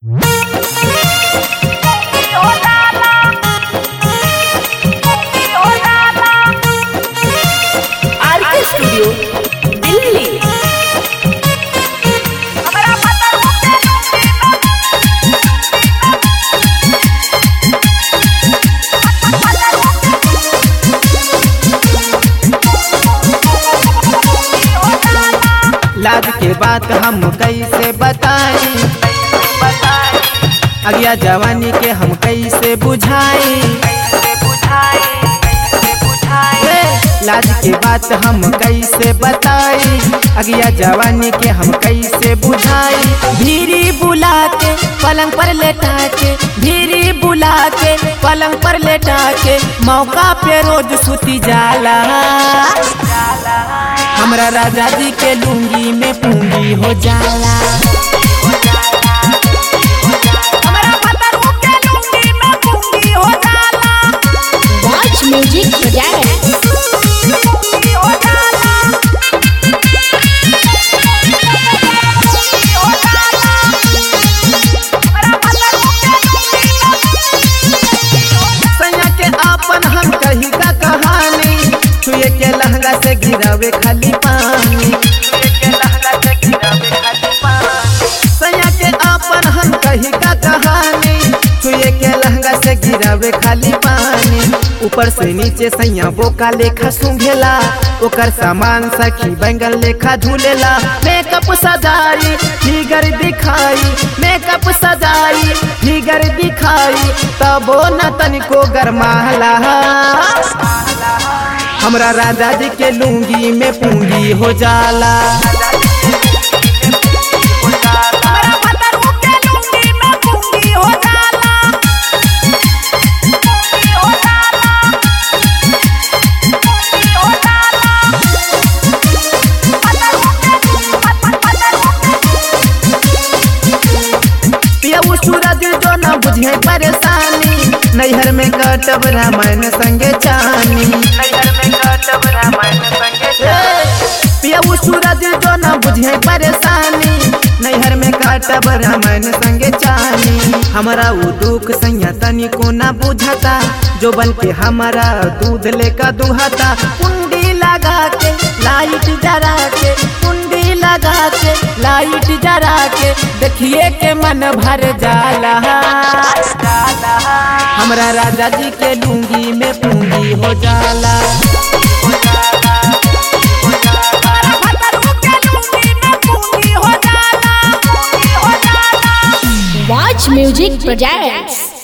RK studio Delhi लाज के बात हम कैसे बताई अगिया जवानी के हम कैसे बुझाई ए, लाज के बात हम कैसे बताई अगिया जवानी के हम कैसे बुझाई भीरी बुला के पलंग पर लेटा के भीरी बुला के पलंग पर लेटा के मौका पे रोज सुती जाला हमरा राजा जी के लुंगी में पूंगी हो जाला Watch Music Project. सैया के आपन हम कही का कहानी छुए के लहंगा से गिरावे खाली पानी सैया के आपन हम कही का कहानी छुए के लहंगा से गिरावे खाली पानी ऊपर से नीचे सैया बोका लेखा सूंघेला ओकर सामान सखी बैंगन लेखा धुलेला मेकअप सजाई फिगर दिखाई मेकअप सजाई फिगर दिखाई तबो न तनिको गरमाला हमरा राजा जी के लुंगी में पूंगी हो जाला पियऊ सूरज जो न बुझे परेशानी नैहर में कटब रामायण संगे चानी पियऊ सूरज जो न बुझे परेशानी नैहर में काटब रामायण संगे चानी हमारा वो दुख सैया तनी को ना बुझता जो बन के हमारा दूध लेकर दुहता कुंडी लगा के लाइट जरा के कुंडी लगा के लाइट जरा के देखिए के मन भर जाला हमरा राजा जी के लुंगी में पूंगी हो जाला Watch Music Projects.